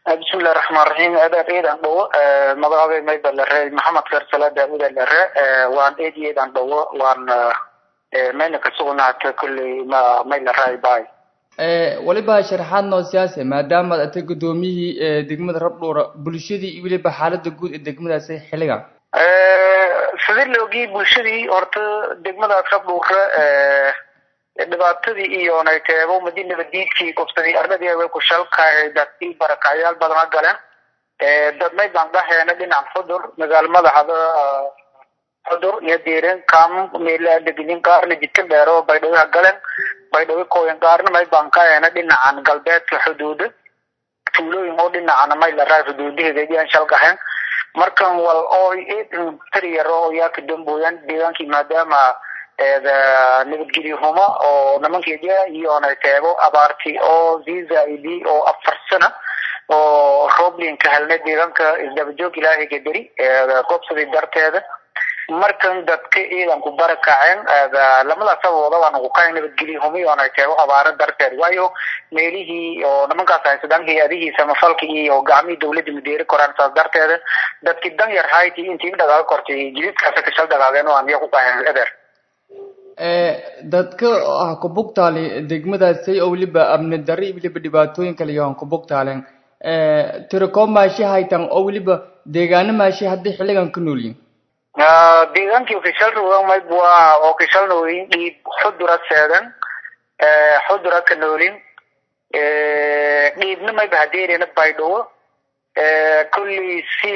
bismillahi raxmaan raxiim aadaad eedan dhawo magacabay mayba lare maxamed kheer sala daawuda lare waan eed iyo eedan dhawo waan mayna kasugnaata kulley ma may laraay bay weliba sharaxaad noo siyaase maadaamaad atay guddoomiyihii degmada rabdhuura bulshadii iyo weliba xaalada guud ee degmadaasi xilligan sidii laogii bulshadii horta degmadaas rabdhuura dhibaatadii iyo nayteebo madi nabadiidkii gobsadii arladii way ku shalkahay dadkii barakacyaal badana galeen dadmay baan dhaheena dhinac xudur magaalo madaxda xudur iyo diirin kam meela deginin qaarna jidka dheero baydhawiha galeen baydhawi kooyan qaarna may baan kaheena dhinacan galbeedka xuduuda tuulooyin oo dhinacana may laraa xuduudaheeda ayaan shalkahayn markan wal oo tariyaro oo yaa ka dambooyan deegaankii maadaama nabadgelyo humo oo nimankeeda iyo nayteebo abaarti oo zizaidi oo afar sana oo roblin ka helnay deegaanka isdabajoog ilaahay gadari goobsadii darteeda markan dadka ciidan ku barakaceen lamadaas sababooda waan ugu kahay nabadgelyo humi oo nayteebo abaaro darteed waayo meelihii oo nimankaas haysadaan hay-adihii samafalka iyo gacmihii dawladda madeeri koraan saas darteeda dadkii dan yar hayti intii dhagaaga kortay jididkaasa kashal dhagaageen oo aan iya ku kahayn eder dadka ah ku bugtaali degmadaasay oo weliba amni darri iyo weliba dhibaatooyin kale iyo aan ku bugtaaleen tirakoob maashi haytan oo weliba deegaano maashi haddii xilligan ka noolyihin deegaankii ofishal rugamay waa ofishal noolin dhiib xudura seedan xudura ka noolin dhiibna mayba hadeerena baydhawo kulli si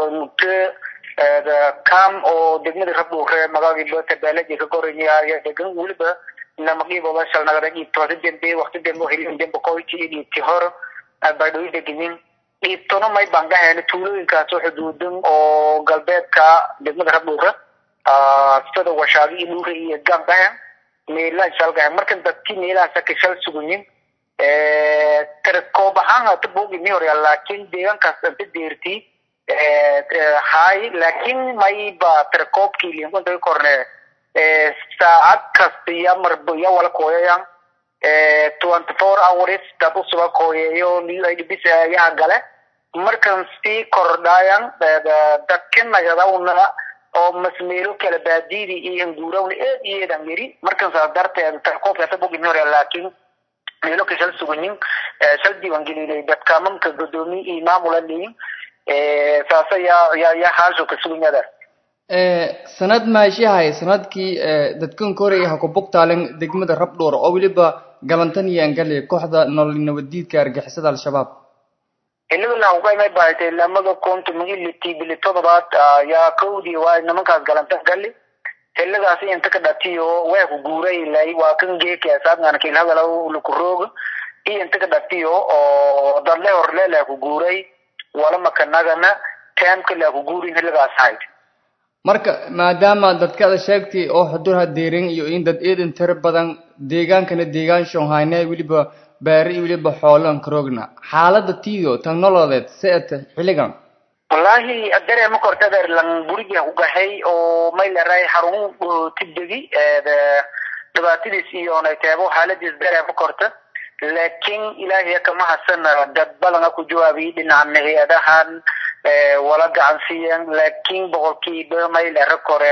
cam oo degmada rabdhuure magaagiiba tabaalaji ka koraya degan weliba namaqiiboda shalnagada dhiibtooda dembe wakti dembe hilin dembe koyti iyo dhiibti hor baydhawi degenin dhiibtona may baan dhahayna tuulooyinkaas oo xuduudan oo galbeedka degmada rabdhuure sida washaadi iyo dhuure iyo gaan dhahan meelaan shalgahan markan dadkii meelahaasa ka shal sugunyin koob ahaan hata boogimi horya laakiin deegaankaas anta deertii hay laakiin mayba tirakoobkii linkunta korne saacad kasta iyo marba iyo wala kooyayan twenty four hours dad usuba kooyeeyo bis ayaha gale markan sii kordhayan dadka nagadawna oo masmeelo kala baadidi iyo nguurawna eed iyo eedan miri markan saas darteed tirakoobka hata bogimi horya laakiin meelo ka shal sugayin shal diiwaangelinay dadka mamka godoomi iyo maamula leyin saasa yaa yaa yaa haasho ka suganyada sanad maashahay sanadkii dadkan koray ha ku bugtaalen degmada rabdhuur oo weliba galantan iyo angale kooxda nolol nabadiidka argixisada al-shabaab xiligan uqaymay bahatay lamada konto magiliti bili todobaad yaa kowdii waa nimankaas galantan gali xiligaas inta ka dhatiyo waa ku guuray ilay waa kan geeka saadngana kilhadala lakurooga iyo inta ka dhatiyo oo dadle horle la ku guuray wala makanagana taamka la ku guurin xiligaas hayd marka maadaama dadkada sheegtay oo xudurha deerin iyo in dad eedan tiro badan deegaankana deegaan shonhayne weliba baari iyo weliba xoolan karoogna xaalada tiido technolodeed seeta xilligan wallahi dareema kortadeer lan guriga ku gahay oo may leedahay xarun tibdegi dhibaatadiis iyo nayteebo xaaladiis dareema korta laakiin ilaahay kama hasan dad badana ku jawaabiyay dhinaca hay-adahan wala gacan siiyeen laakiin boqolkiiba may lera kore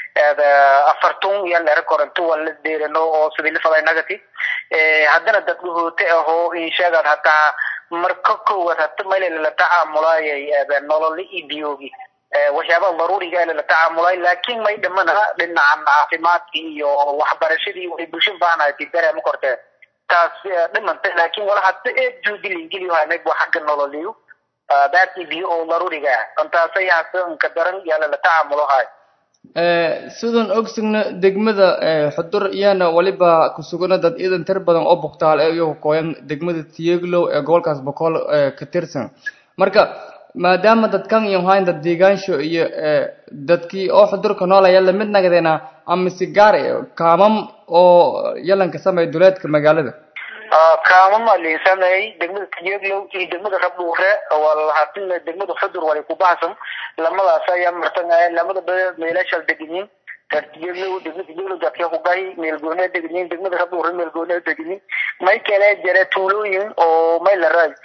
afartun iyo lera kore intu wala deerano oo sidii lifaday nagati haddana dad guhoote ahoo insheegad hataa marka koowaad hata mayla lala tacaamulaayay nololi iyo biyoogi waxyaabaha daruuriga lala tacaamulay laakiin may dhamana dhinacan caafimaadki iyo waxbarashadii way bulsho baahanahay dareema kortee taas dhimantay laakiin wala hadda eed juudi lingeliyo hanay waa xagga nololiyo baadkii biyo oo daruuriga ah intaasay hasa inka daran yaa lala tacaamulo hay sidan ogsugna degmada xudur iyana waliba kusugana dad iidan tir badan oo buktaal ee iyagu kooyan degmada tiyeglow ee gobolkaas boqol ka tirsan marka maadaama dadkan iyo hayn dad deegaansho iyo dadkii oo xudurka noolaya lamid nagadeena ama si gaar kaamam oo yalanka sameeya duleedka magaalada kaamama liinsameey degmada tiyeglow iyo degmada rabdhuure walhatin degmada xudur wali ku bahsan lamadaas ayaa martan lamada meelashal degenin tiyeglow degmada tiyeglow dadka ku gahi meelgoone degenin degmada rabdhuure meelgoone degenin may kale jira tuulooyin oo may la raay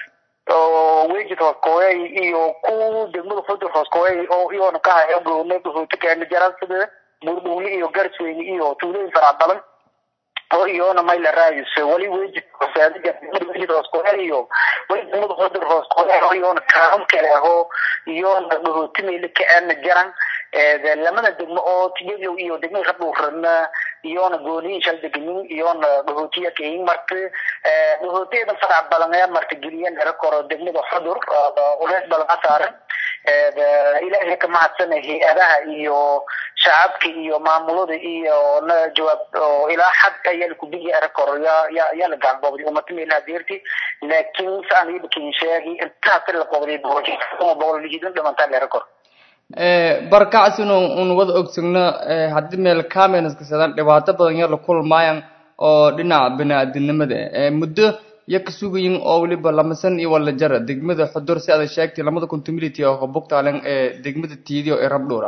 oo wejid hooskooyay iyo ku degmada xudur hooskooyay oo iyoona ka haya goone guhuuti keena jaran sida buurdhuuli iyo garsweyne iyo tuulooyin farac badan oo iyoona mayla raadis wali wejid hoosaadiga degmada wejid hooskooyay iyo wali degmada xudur hooskooyay oo iyoona kaaram kale ahoo iyoona guhuuti mayla kaana jaran lamada degmo oo tiyadow iyo degmada rabdhuurana iyoona gooniyin shal deganin iyoona dhahootiya kayin marka dhahootiyadan farac badan ayaa marka geliyan era koro degmada xudur ulees badan ka saaran ilaahay ka mahadsana hay-adaha iyo shacabka iyo maamulada iyo na jawaab oo ilaa xad ayaa lakubiyi era koro yaa yaa yaa la gaanboobday umata meelaha deerti laakiin saan ibakin sheegi intaas la qobday boqol boqol lihidan dhamantaa la era koro barkacsin un wada ogsagno haddii meel cameras kasadaan dhibaato badan yar la kulmaayaan oo dhinaca bini-aadinimada muddo iyo ka sugayin oo weliba lamasan iyo wala jara degmada xudur si aad sheegtay lamada contumility oo bugtaalen ee degmada tiidiyo ee rabdhuura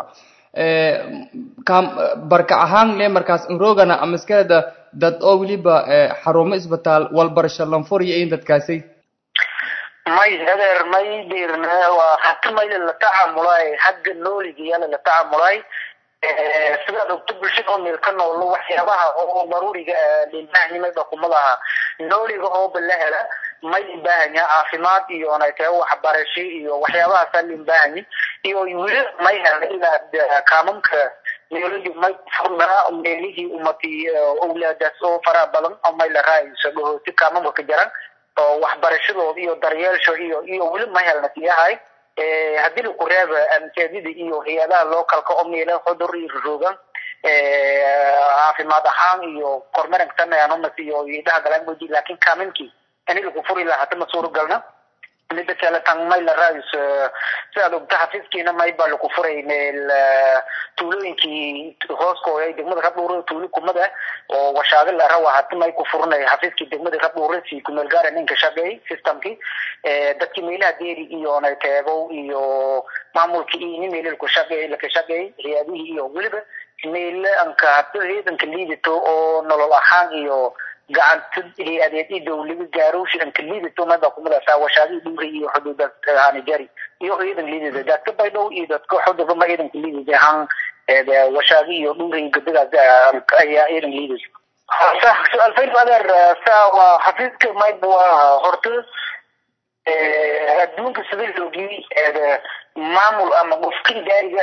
barkac ahaan le markaas nrogana amaskeeda dad oo weliba xarumo isbitaal walbarasho lanfur iyo in dadkaasay may adeer may dirna waa hata mayla la tacaamulay xagga nooliga yala la tacaamulay sidaad ogto bulshada oo meel ka noolo waxyaabaha oo daruuriga limbaahnimada kumadaha nooliga ooba la hela may limbaahanyaa caafimaad iyo naytee waxbarasho iyo waxyaabahaasa limbaahanyi iyo weli may hela ilaa kaamamka meelihii may furnaa meelihii umati owlaadaas oo faraha badan oo may la raayayso dhahooti kaamamka ka jaran oo waxbarashadooda iyo daryeelsho iyo iyo weli ma helna siyahay haddii laku reeba masaajida iyo hay-adaha localka oo meela xudur iyo roroogan caafimaad ahaan iyo kormerankasanayanomas iyo idhaha galangoji laakin kaaminki ini laku furi lahaa hata ma suuragalna mida kale tan may la raadis sidaad ogta xafiiskiina may baa laku furay meel tuulooyinkii hooskooda degmada rabdhuure tuulo kumada oo washaado la rawa hati may ku furnay xafiiskii degmada rabdhuure si kumeel gaara ninka shaqeey systemkii dadkii meelaha deeri iyo nayteego iyo maamulkii iyo nin meelal ku shaqeey laka shaqeey hay-adihii iyo weliba meela anka hata ciidanka liidato oo nolol ahaan iyo gacanta hay-adeed i dowlada gaarowshi anka liidato mada kumadaasa washaadihii dhumri iyo xuduuda hanijari iyo ciidan liidada dadka baydhow iyo dadka xudurba ma ciidanka liidada ahaan washaadi iyo dhumri gabdadaas ayaa ciidan liidada su-aalfayn adeer saa waa xafiiska mayb waa horta adduunka sida loogii maamul ama qofkin gaariga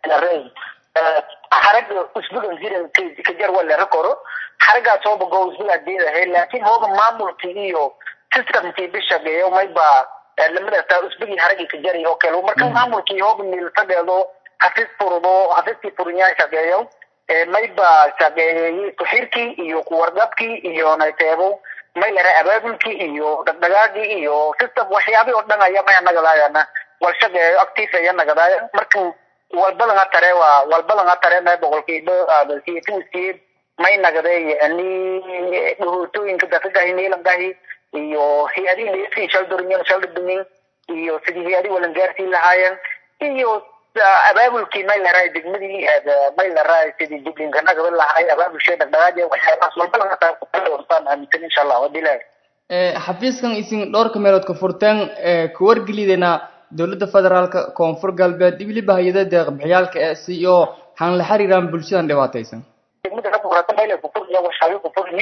xaraga usbugan jiran kajar waa lera koro xaragaas hooba go usbuga deedahay laakin hooba maamulki iyo systemkii bishaqeeyo mayba lamadaasa usbugii haragii kajari oo kale marka maamulkii hooba miltadeedo xafiis furudo xafiiskii furinyaa shaqeeyo mayba shaqeeyey kuxirkii iyo kuwargabkii iyo nayteebo may lera abaabulkii iyo dhagdhagaagii iyo system waxyaabii oo dhan aya maya nagadaayana wal shaqeeyo active aya nagadaaya marka walbadan ha tare waa walbadan ha tare may boqolkiiba siyatinsiye may nagaday ani dhahootooyinka dadkagahi meelangahi iyo hay-adihi leesin shaldurmin shaldudmin iyo sidii hay-adihi walangaarsiin lahaayeen iyo abaabulkii may laraay degmadii may laraay sidii diblinka nagada lahaay abaabulshee dhagdhagaadi waxyaabahaas walbadan hataan aaminsan insha allah wadilahi xafiiskan isin dhowrka meelood ka furteen ku wargelidayna dowladda federaalka koonfur galbeed weliba hay-ada deeqbixiyaalka ee si oo han la xiriiraan bulshadan dhibaataysan degmada rabka horata mayla kufurniya washaabi kufurni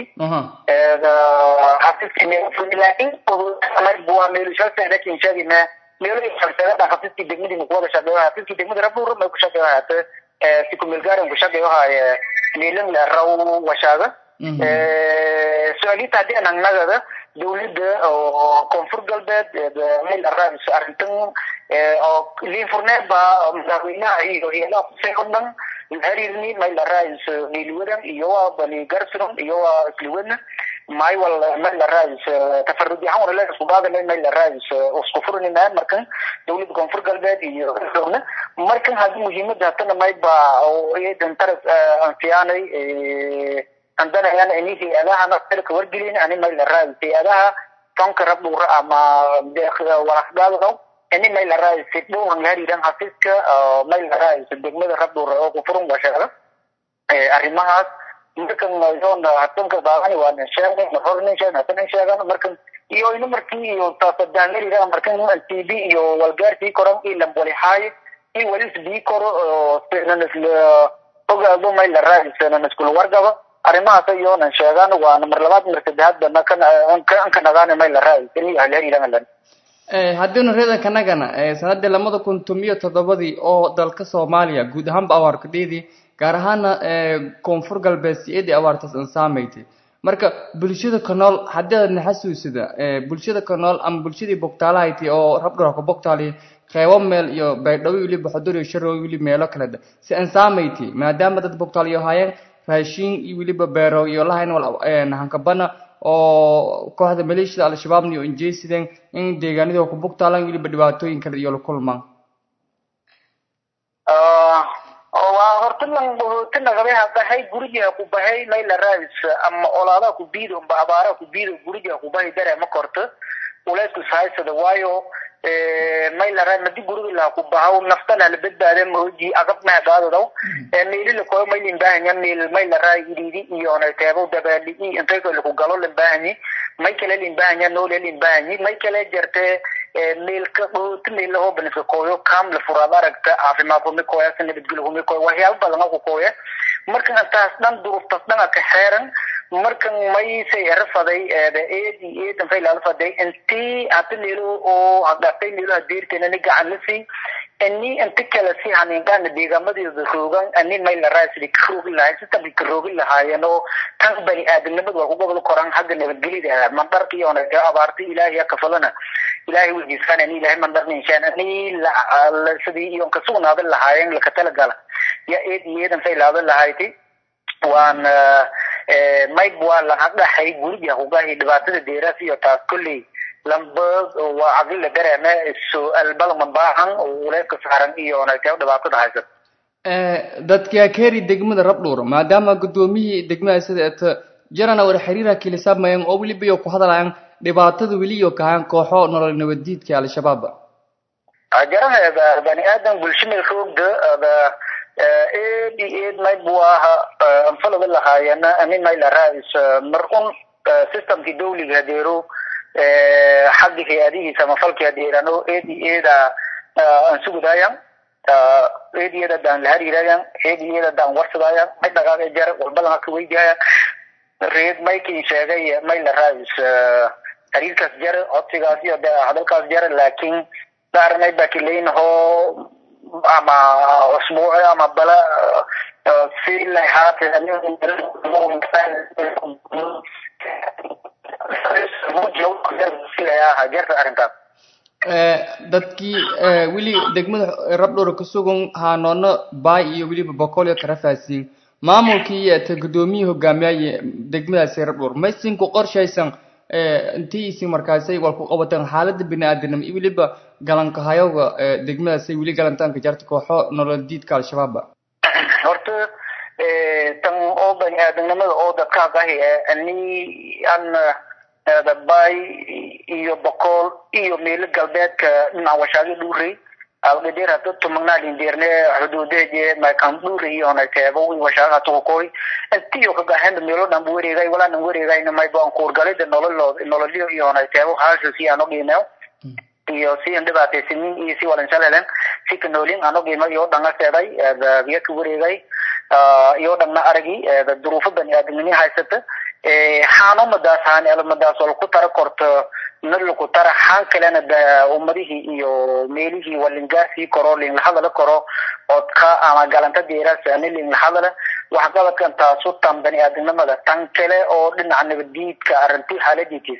xafiiskii meelo furni laakin waa meelushaasada kin sheegina meelo shalseedada xafiiskii degmadii makuwada shaqeeyo xafiiskii degmada rabka may ku shaqeeyo haate si kumeelgaaran ku shaqeeyo haaye meelan la raw washaaga su-aalita haddii aan nagada dawladda oo koonfur galbeed meel araabis arrintan oo liinfurneedba madaxweynaha iyo hay-adaha kusee o dhan harirni meel araabis niiliwadan iyo waa bani garsiron iyo waa isliwadna may wal meel araabis tafarudi ahaan wala isku baadana meel araabis isku furinina markan dawladda koonfur galbeed iyo na markan hadii muhiimada hatana mayba iyadan taras ansiyaanay andana yan ini hay-adahana ka wargelin ani may la raadi hay-adaha tonka rabdhuura ama walaxgaadao ini may la raadi si dhowran hariiran xafiiska may la raadi degmada rabdhuura oo kufurun washeega arrimahaas markan yoon hatunka baaqani waa nin sheegnay hornin sheegn hatanin sheegan markan iyo ina markii iyo taasadaangarira markan t v iyo walgaarkii koran ilan walihaaye i walis bii koro ogaado may la raadisanan iskula wargaba arrimahaas iyoonan sheegaan waana mar labaad mar saddexaadbana ka nagaana may la raadisan iyo halhariilangalan haddiinu reedan kanagana sanadii lamada kun tomiyo toddobadii oo dalka soomaaliya guud ahaanba awaarkadheedii gaar ahaana koonfur galbeed si-eedii awaartaas an saamaytay marka bulshada ka nool haddii aadna xasuusida bulshada ka nool ama bulshadii bogtaalahayti oo rabdhura ku bogtaali qeybo meel iyo baydhawo weliba xudur iyo sharow weli meelo kaleda si an saamayti maadaama dad bogtaaliyo haayeen raashiin iyo weliba beero iyo lahayn wal hankabana oo kooxda maleeshiyada al-shabaabna iyo injeysideen in deegaanadii ku bugtaalaan weliba dhibaatooyin kale iyo la kulmaan waa horta lan ti nagabe hadahay guriga ku bahay layla raadis ama olaada ku biido amba abaara ku biido guriga ku bahay dare ma korto uleysku sahaysada waayo mayla raad madi guriga la ku bahaw naftana la badbaade mahoji agab mahadaadadaw meeli la koyo may limbahanya meel mayla raa ididi iyo na teebo dabaali i intay ko laku galo limbahanye may kale limbahanya noole limbahanyi may kale jarte meelka ti meela hoo baniska kooyo kam la furaad aragta caafimaad humi kooya si nabadgelyo humi kooya waxyaaba badan ku kooya markan taas dhan duruuftaas dhan ka xeeran markan may say erafaday eedi eedan fay laala faday intii hata meelo oo hadhaatay meelo hadeerteena ni gacan la sii ani inti kale si haniinkaana deegaamadeeda roogan ani may la raasidi ka roogi lahay sistamki ka roogi lahaayeen oo tan bani aadamnimada waa ku gobol koran xagga nabadgelyada mandarka iyo abaarta ilaahay kafalana ilaahay weydiisaan ani ilaahay mandarna inshaan ani sidii iyo ka sugnaadan lahaayeen laka talagala ya eed iyo eedan fay laadan lahayti waan mayb waa laga dhaxay guriga hugahi dhibaatada deeraas iyo taas kolley lamba waa caqlila dareeme su-aal badan baahan uleedka saaran iyo nagtee dhibaatada haysata dadka keeri degmada rabdhuur maadaama guddoomiyihii degmada sida eta jarana war xiriira kilisamayaan oo weliba iyo ku hadlayaan dhibaatada weliyo kahaan kooxo nolol nabadiidka al-shabaab jarana bani aadan bulshada roogda eed iyo eed mayb waaha anfalada lahaayana ani mayla raadis mar un systemkii dawliga hadeero xagga hay-adihiisa ama falki hadeerano eed iyo eeda aan sugudaayan eed iyo eeda daan lahariirayan eed iyo eeda daan warsadaayan may dhaqaaqa jar walbadan ka weydiayan reed maykin sheegay mayla raadis xiriirkaas jar codsigaas iyo hadalkaas jar laakiin daarnay bakileyn hoo ama usbuuci ama bala si lahaate jarta arrintaas dadkii weli degmada rabdhowr ka sugan haanoona baay iyo weliba boqol iyo tarafaasiin maamulkii iyo ta guddoomiyihii hogaamiyaaye degmadaasi rabdhowr maysin ku qorshaysan intii isin markaasay wal ku qabateen xaaladda bini-aadanimo iyo weliba galanka hayowga degmadaasay weli galantaanka jarta kooxo nolol diidka al-shabaabba horta tan oo bani aadamnimada oo dadka hagahi ani an dabay iyo boqol iyo meelo galbeedka dhinaca washaagi dhuurey awdhadeer hada tumagnaalin deerne xuduudeje makan dhuurey iyo nakeebo washaagi hatukukoy intiyo kagahenda meelo dhan bu wareegay walaanan wareegayna maybo aan kuurgalida nololood nololyo iyo nakeebo haasho si aan ogiimeyo iyo si aan dhibaataysanin iyo si walansalelen si kanoolin aan ogiima iyo dhanga seeday biyo ka wareegay iyo dhangna aragi duruufo bani aadamnimi haysata xaano madaas haan madaas oo laku tara korto na laku tara xaan kalena ummadihii iyo meelihii walingaasii koro linlahadala koro odka ama galanta deeraas ani linlahadala waxqabadkan taasu tan bani aadamnimada tan kale oo dhinaca nabadiidka arrinti xaaladiitis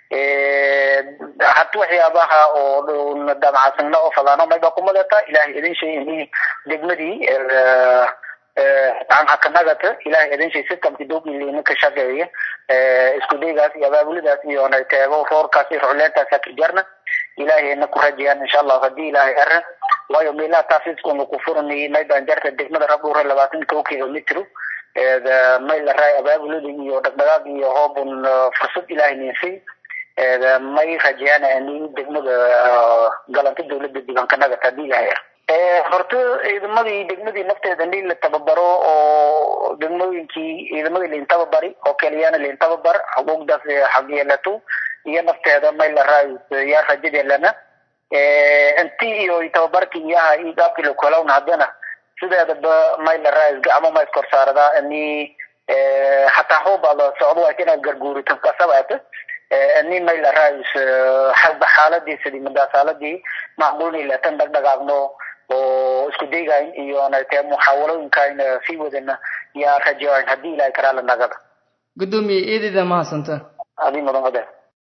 hata waxyaabaha oo damacasagna oo fadaano mayba kumadata ilahay idin shay degmadii aan hakanagata ilahay idin shay systemki dowgilina ka shaqeeya isku daygaas iyo abaabulidaas iyo teego roorkaas iyo rucleentaas haka jarna ilahayna ku rajayaan insha allahu hadii ilahay ara waayo meelaha taasiskuna ku furanayay maybaan jarta degmada rabdhuure labaatan kow kilomitru may la raay abaabulida iyo dhaqdhaqaaq iyo hoobun fursad ilahay ninsay may rajayaan ani degmada galanta dawladda diiwaankanagata hadii ilahay ara horta ciidamadii degmadii nafteeda nin la tababaro oo degmooyinkii ciidamadii lain tababari oo keliyana lain tababar xuquuqdaas xaq yeelato iyo nafteeda mayla raayus yaa rajadeelana inti iyo tababarki iyaha iyo gaabki lakolawna haddana sideedaba mayla raayus gacmo ma iskor saaradaa ini hataa hoobaada socdo waa inaad garguurito kasabaata ini mayla raayus hadba xaaladii sidii madasaaladii macquulni latan dhagdhagaagno oo isku daygayn iyo nate muxaawalooyinkan sii wadana yaa rajayn haddii ilahay karaa la nagada gudoomiye eedeeda mahadsanta adi mudan wadaad